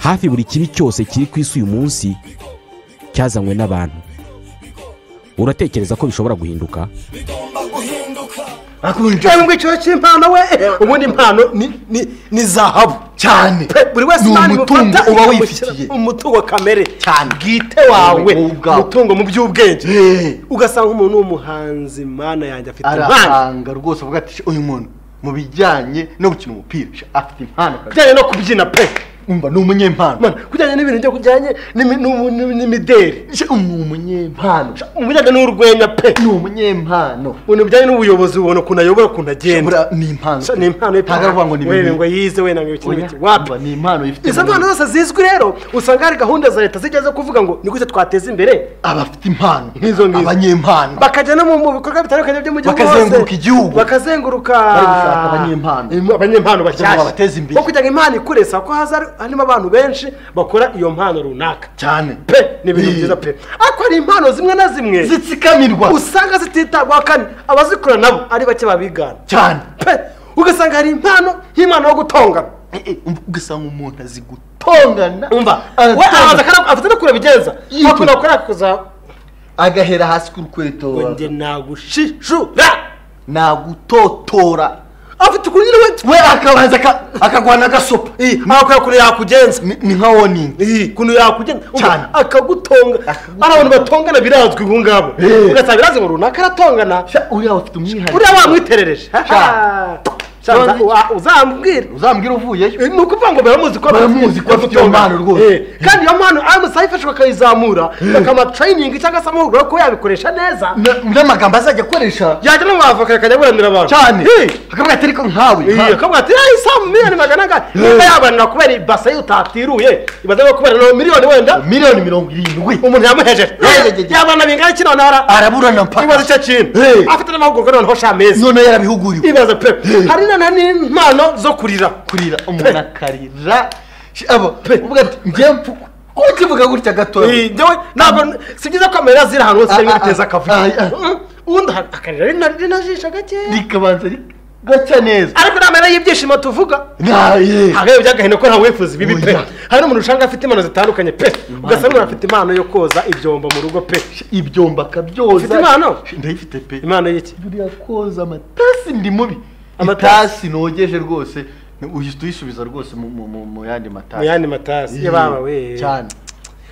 hafi buri kibi cyose kiri ku isi uyu munsi cyazanywe n'abantu uratekereza ko bishobora guhinduka ngo icyo cy'impano we ubundi impano ni- ni- ni zahabu cyane Pe, buri wese ni impano umutungo imufata uba ikamushyira wifitiye mu mutungo kamere Cyane. bwite wawe Wowe ubwawe. umutungo mu by'ubwenge Eh. ugasanga umuntu w'umuhanzi mana yanjye afite impano arahanga rwose avuga ati uyu muntu mu bijyanye no gukina umupira sha, afite impano kazi." bijyanye no kubyina pe umva ni umunyempano Mana, kujyanye n'ibintu byo kujyanye n'imi- n'ubu- n'imi- n'imideri Sha, ni umunyempano sha, mu bijyanye n'urwenya pe ni umunyempano ibintu bijyanye n'ubuyobozi ubona ukuntu ayobora ukuntu agenda Bura- ni impano Sha, ni impano ye pe. ntabwo aravuga ngo ni Wewe ngo ibintu yize wenda ngo ibiki n'ibiki. Oya, Wapi. umva, ni impano ifite izo mpano zose zizwi rero usanga hari gahunda za leta zijya zo kuvuga ngo ni gute twateza imbere abafite impano Nk'izo ngizo. abanyempano bakajya no mu- mu bikorwa bitandukanye byo mu gihugu hose. Bakazenguruka igihugu. bakazenguruka Bari gushaka abanyempano. Im- abanyempano Kugira bashyashya ngo babateze imbere. bo kugira ngo impano ikure saa ko haza harimo abantu benshi bakora iyo mpano runaka cyane pe ni ibintu Ni- byiza pe ariko hari impano zimwe na zimwe zitsikamirwa usanga zititabwaho kandi abazikora nabo ari bake babigana cyane pe ugasanga hari impano nk'impano yo gutongana Eh, eh, umva, ugasanga umuntu azi gutongana umva we aratongana. araza kandi afite no kubigenza Yitwa. ntabwo nakora kuza agahera hasi k'urukweto ngo njye nagushishura nagutotora afite ukuntu nyine we we akabanza aka- akagwana agasopa ntabwo kure yakugenza Ni- ni nka woningi Iyi, ukuntu yakugenza Cyane. Umva, akagutonga Akagutonga. ari abantu batongana birazwi ubu ngabo Eh. ugasanga birazwi ngo runaka aratongana Sha, uriya afite umwihariko buriya bamwiterereje Cyane. Sha, uza- None- wa- uzambwira uzambwira uvuyeyo ni ukuvuga ngo baramuzi ko Baramuzi ko afite iyo mpano rwose. Eh, kandi iyo mpano aramusaha ifashwe akayizamura bakamaturayiningi cyangwa se amahugurwa yo kuba yabikoresha neza Na- n'amagambo azajya akoresha yajya no mu bavoka akajya aburanira abantu cyane Eh. akavuga ati ariko nkawe Iya, nka- akavuga ati "Eh, isaha mu miliyoni magana angahe niba yabanira kubera ibase y'utatiruye ibaze ko kubera no miliyoni wenda miliyoni mirongo irindwi umuntu yamuhejeje Eh. yabana bingana iki noneho araburana ibaze mpaka icyo kintu Eh. afite n'amahugurwa noneho shamezi none yarabihuguriwe ibaze pe Eh. hari noneho n'impano zo kurira kurira umuntu akarira Sha, abo uvuga ati njye mfuko ko ukivuga gutya gatoya Eh, njyewe ntabwo si byiza ko amarira ziri ahantu hose Ah, rimwe ah, riteza ah, akavuyo ah, ah. Mm, ubundi aha- akarira rina- rinajisha gakeya rikabanza ri- gacya neza ariko ni amarira y'ibyishimo tuvuga naye hagaye byagahino ko ntawe wifuza ibibi pe Oya. hari n'umuntu usanga afite impano zitandukanye pe ugasanga umuntu afite impano yo koza ibyombo mu rugo pe ibyombo akabyoza Ufite impano? ndayifite pe impano y'iki buriya koza amatasi ndi mubi Amatasi. amatasi nogeje rwose uhita uyisubiza rwose mu- mu- mu- mu yandi mu matasi yandi matasi Eh, yababa we cyane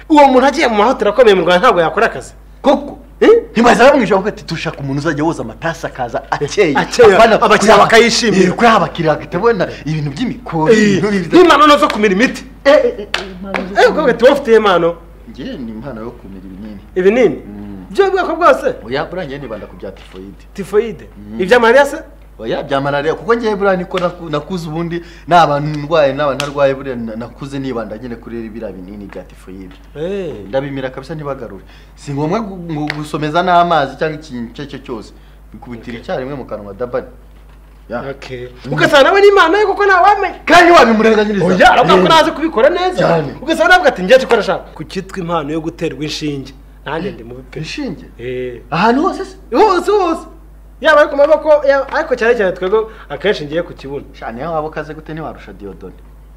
uwo muntu agiye mu mahoteli akomeye mu rwanda ntabwo yakora akazi koko Eh? ntibaza bamwisha bavuga ati dushaka umuntu uzajya woza amatasi akaza akeye Akeye, Apana, abakiriya kuri- bakayishimira. Eh, kuri abakiriya bagahita babona ibintu by'imikori ibintu biza- nk'impano no zo kumira imiti Eh, eh, eh, impano zo- ewe ukabwira ati wowe ufite impano Njye ni impano yo kumira ibinini ibinini by'ubwoko bwose oya buriya njye nibanda ku bya tifoyide tifoyide ibyamarira se oya bya malariya kuko njyewe buriya niko naku- nakuze ubundi naba ndwaye naba ntarwaye buriya na- nakuze nibanda nyine kuri biriya binini bya tifoyide Eh, ndabimira kabisa ntibagarure si ngombwa gu- gu- gusomeza n'amazi cyangwa ikintu icyo ari cyo cyose bikubitira icyarimwe mu kanwa dabari Ya. okay. ugasanga nawe ni impano ye kuko ntawamenya kandi wabimurenganyiriza oya aravuga ko Eh, nazi kubikora neza Cyane. ugasanga navuga ati njye tukora ashaka ku cyitwa impano yo guterwa inshinge nanjye ndi mubi pe inshinge Eh, ahantu hose se hose hose yaba ari ku maboko yaba- ariko cyane cyane twebwe akenshi ngiye ku kibuno shani iyo waba ukaze gute ntiwarusha diyodone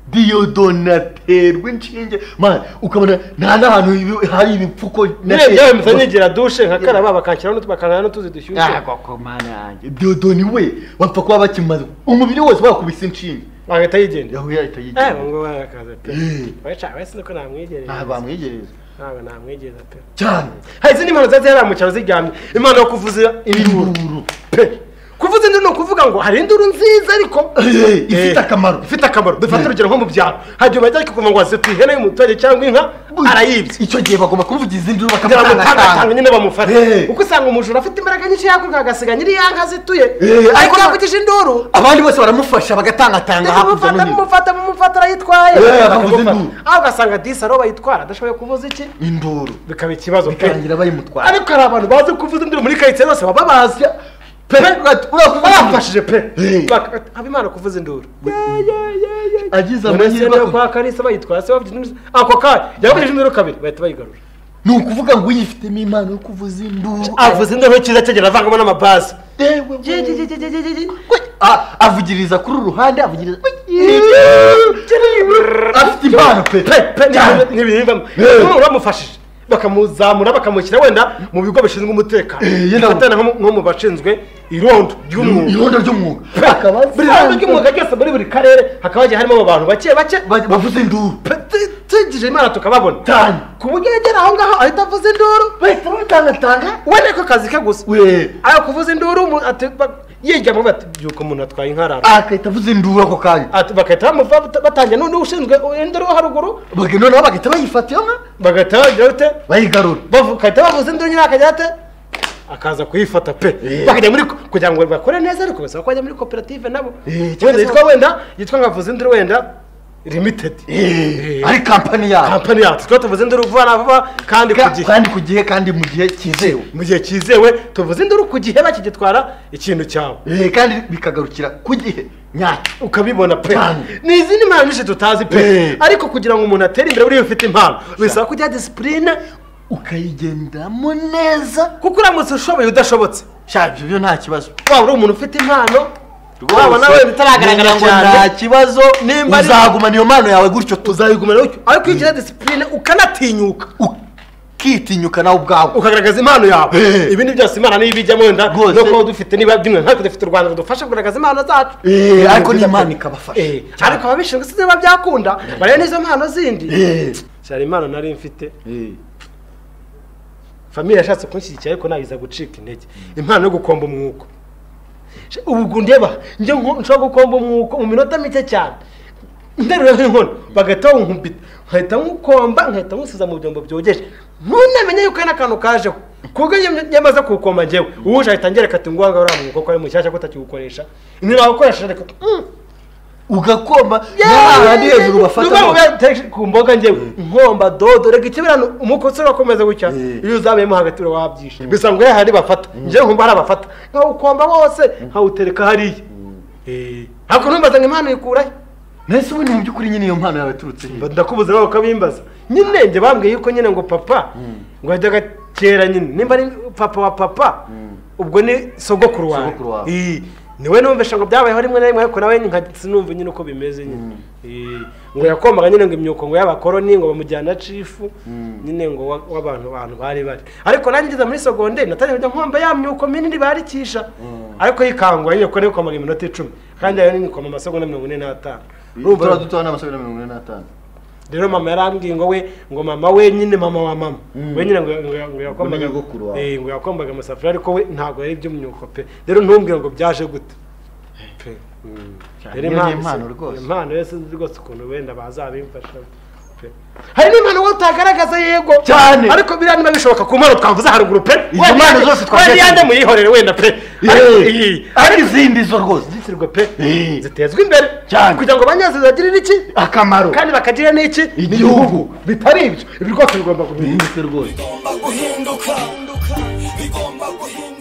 diyodone aterwa inshinge man ukabona nta n'ahantu ibi- hari ibipfuko nyine byawe mpita nigira dushe nkakaraba bakanshyiraho n'utu- bakanara n'utuzi dushyushye mana yanjye diyodoni we bapfa kuba bakimaze umubiri wose wakubise inshinge bagahita yigendera yahuye ahita eh yigereza ngo barakaza pe Eh. we cya we sinuko namwegereza ntabwo bamwegereza ntabwo namwegereza pe cyane hari izindi mpano ziba zihari mu cyaro ziryamye impano yo kuvuza induru induru pe kuvuza induru ni ukuvuga ngo hari induru nziza ariko Eh, ifite Eh, akamaro ifite akamaro dufate urugero nko mu byaro hari igihe bajya kuvuga ngo wazituye ihene y'umuturage cyangwa inka arayibye icyo gihe bagomba kumuvugiza induru bakamutangatanga bakamutanga nyine bamufata Eh. uko usanga umujura afite imbaraga nyinshi yakwiruka agasiga nyiri ya nka zituye Eh, ariko ariko- yakugije induru abandi bose baramufasha bagatangatanga hakurya no bamufata hino bamufata bamufata arayitwaye Eh, Bakamufata. bavuze induru. aho ugasanga disi ariho bayitwara adashoboye kuvuza iki induru bikaba ikibazo pe bikarangira bayimutwara ariko hari abantu bazi kuvuza induru muri karitsiye zose baba bazi pe barafashije pe Eh. Bak- habimana kuvuza induru agize amahirwe urasenda ako- kwa karisa bayitwara se bavuze induru ako kanya yabugije induru kabiri bahita bayigarura ni ukuvuga ngo uyifitemo impano yo kuvuza induru avuze induru nkiza cyegera avangamo n'amabase yewe Je- je- je- je- je- je- je- Ah, avugiriza kuri uru ruhande avugiriza afite je- impano pe pe pe cyane. ni- ntibivamo Eh. none bamufashije bakamuzamura bakamushyira wenda mu bigo bishinzwe umutekano Eh, yenda- afatana nko mu- nko mu bashinzwe irondo ry'umwuga irondo ry'umwuga Pe, buri ruhande ry'umwuga ryose muri buri karere hakaba hagiye harimo abo bantu bake bake Ba- bavuze induru pe- tu- tugije imana tukababona Cyane. ku buryo yagera aho ngaho ahita avuza induru bahita bamutangatanga wenda ko akazi ke gusa we ayo kuvuza induru umu- ati- ba- yiga mu bati byuko umuntu atwaye inkarara akahita avuza induru ako kanya Ati- bagahita bamuva bata- batangira n'undi ushinzwe induru wo haruguru Baga- noneho bagahita bayifata iyo nka bagahita bagira bate bayigarura bavu- bagahita bavuza induru nyine akajya ate akaza kuyifata pe Eh. bakajya muri ko- kugira ngo bakore neza ariko bisaba ko bajya muri koperative nabo Eh, cyangwa wenda se- yitwa wenda yitwa nka vuza induru wenda limitedi Eh, ari kampani yabo kampani yacu tuba tuvuze induru vuba na vuba kandi ku Ka- gihe kandi ku gihe kandi mu gihe cyizewe mu gihe cyizewe tuvuze induru ku gihe bakigitwara ikintu cyawe Eh, kandi bikagarukira ku gihe nyacyo ukabibona pe Cyane. ni izindi mpano nyinshi tutazi pe Eh. ariko kugira ngo umuntu atere imbere buriya ufite impano bisaba kujya disipurine ukayigenderamo neza kuko uramutse ushoboye udashobotse sha ibyo byo nta kibazo waba uri umuntu ufite impano Rwose, waba nawe bitaragaragara menya ko cyane nta kibazo Nimba ari- uzagumana iyo mpano yawe gutyo uzayigumana utyo ariko iyo ugira disipurine ukanatinyuka ukitinyuka nawe ubwawe ukagaragaza impano yawe Eh. ibindi byose imana niyo ibijyamo wenda Rwose. no kuba dufite niba byumwe ntabwo dufite u rwanda rudufasha kugaragaza impano zacu Eh, ariko Byiza n'Imana pe. ikabafasha. Eh, ariko ababishinzwe sinzi niba byakunda bareba n'izo mpano zindi Eh. cyari impano nari mfite famiye yashatse kunshyigikira ariko nayiza gucika intege impano yo gukomba umwuko Sh- ubu ndeba njye nko- nshobora gukomba umwuko mu minota mike cyane nterura nk'inkono bagahita bankumbita nkahita nkukomba nkahita nkusiza mu byombo byogeje ntunamenye yuko hari n'akantu kajeho ku bwo iyo yamaze kuwukomba njyewe uwuje ahita ngereka ati ngo ngaho uriya mwuko ko ari mushyashya ko utakiwukoresha ni nawukoresha ariko mm, ugakoma n'ahandi hejuru bafatamo bafata ku mboga njyewe nkomba dodo reka ikibirano umukozi urakomeza gutya Eh. iyo uzamuyemo hagati wabyishe gusa ngo hari bafata njyewe nkumva hari abafata nkawukomba wose nkawutereka hariya Eh, ariko numbaza ngo impano yikurahe nahise ubundi mu by'ukuri nyine iyo mpano yawe yaturutse he? Mba ndakubuza nawe ukabimbaza nyine njye bambwiye yuko nyine ngo papa ngo yajyaga kera nyine nimba ari papa wa papa ubwo ni sogokuru wawe Sogokuru wawe. Ii, niwe numvisha ngo byabayeho rimwe na rimwe ariko nawe nka sinumva nyine uko bimeze nyine Ii, ngo yakombaga nyine ngo imyuko ngo y'abakoroni ngo bamujyana cifu nyine ngo wa- w'abantu bantu bari bari ariko nanjye ngeze muri sogonderi natangiye kujya nkomba ya myuko minini barikisha ariko yikangwa nyine kuko nikomaga iminota icumi kandi ayo nikoma amasegonda mirongo ine n'atanu Urumva- uturaba dutoya ni amasabune mirongo ine n'atanu rero mama yarambwiye ngo we ngo mama we nyine mama wa mama we nyine ngo ngo- ngo yakombaga Ngo ni nyogokuru wawe. eh, ngo yakombaga amasafuriya ariko we ntabwo yari iby'umwuko pe rero ntumbwire ngo byaje gute pe Mm. Cyane, Rero iyo ni si- impano rwose. impano rero sinzi rwose ukuntu wenda bazabimfasha pe hari n'impano wowe utagaragaza yego Cyane. ariko biriya niba bishoboka ku mpano twavuze haruguru pe Izo Wenda mpano yanjye- zose twagiye wenda yanjye tuvuga. muyihorere wenda pe Ariko- iyi. ari izindi zo rwose zisirwe pe Eh. zitezwe imbere Cyane. kugira ngo banyazo zagirire iki akamaro kandi bakagira n'iki Igihugu. bitari ibyo ibi rwose bigomba guhinduka bihindutse rwose bigomba guhinduka bigomba guhinduka